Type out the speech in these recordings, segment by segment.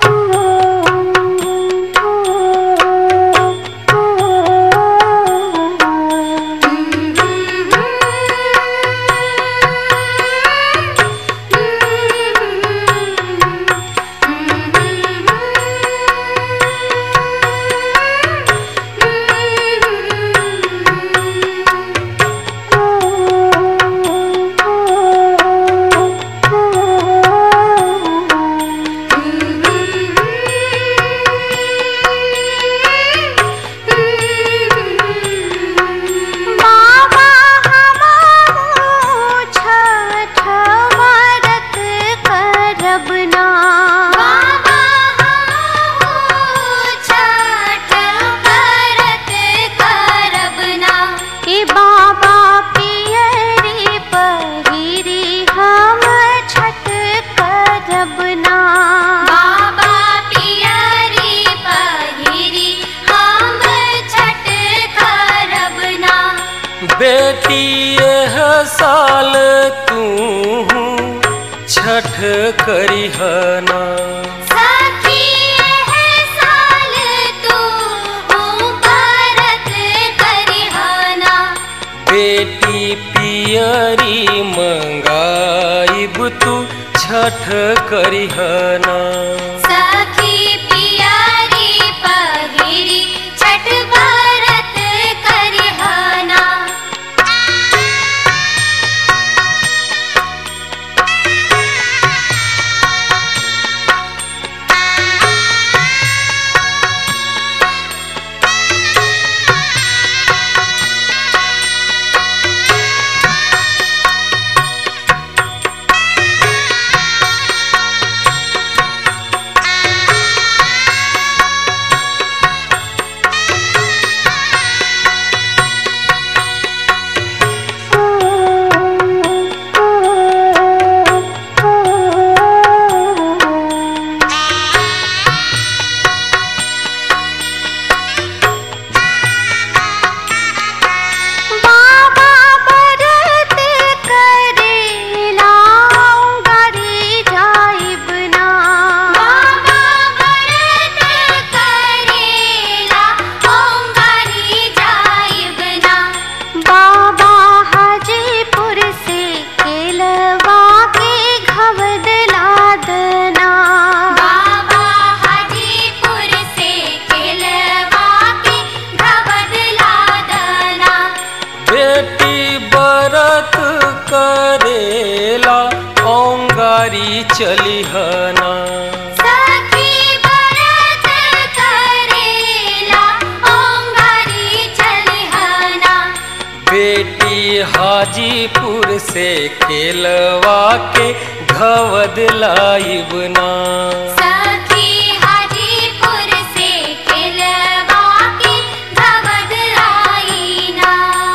बाबा हमारो छठ व्रत करब ना बाबा हमारो छठ व्रत करब ना ए बाबा पियरी पहिरी हम छठ करब ना बाबा पियरी पहिरी हम छठ करब ना बेटी यह साल तू छठ करिहना सखी है साल तू व्रत करिहना बेटी पियरी मंगाइब तू छठ करिहना सखी पियारी पहिरी छठ व्रत करिहना बाबा व्रत करेला गरी जाइब ना बाबा व्रत करेला गरी जाइब ना बाबा हाजीपुर से केलवा के घवद लादना बाबा हाजीपुर से केलवा के घवद लादना बेटी बरत करेला औंगारी चलिहना सखी व्रत करेला ओंगारी चलिहना बेटी हाजीपुर से खेलवा के घवद लाइबना सखी हाजीपुर से केलवा के घवद आईना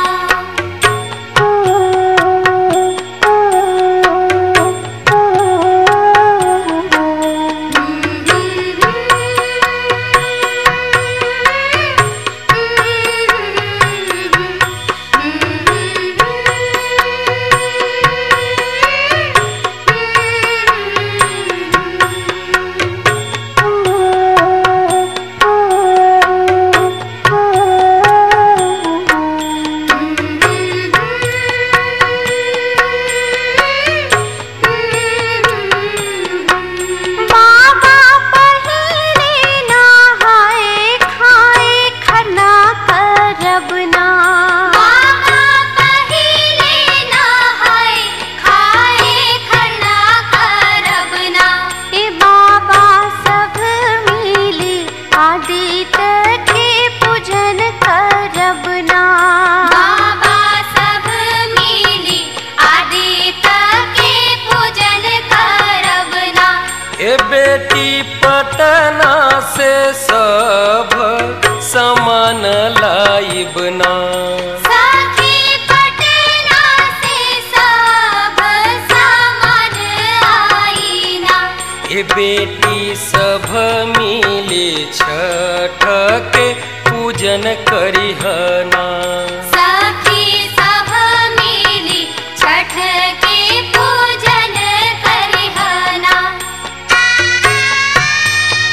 बाबा पहिले नहाए खाए खरना करब ना बाबा पहिले नहाए खाए खरना करब ना ए बाबा सब मिली आदित्य के पूजन करब ना बाबा सब मिली आदित्य के पूजन करब ना ए बेटी पटना से सब सामान लाइबना सखी पटना से सब सामान आईना ए बेटी सब मिली छठ के पूजन करिहना सखी सब मिली छठ के पूजन करिहना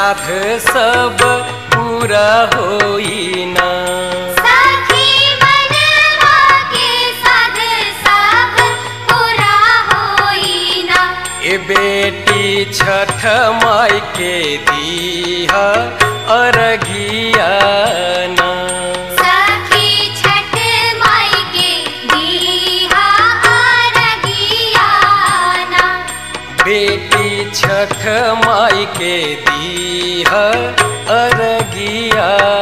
साध सब पूरा होई ना सखी मनवा के साध सब पूरा होई ना ए बेटी छठ माई के दीहा अरगियाना सखी छठ माई के दीहा अरगियाना बेटी छठ माई के दीहा अरगियाना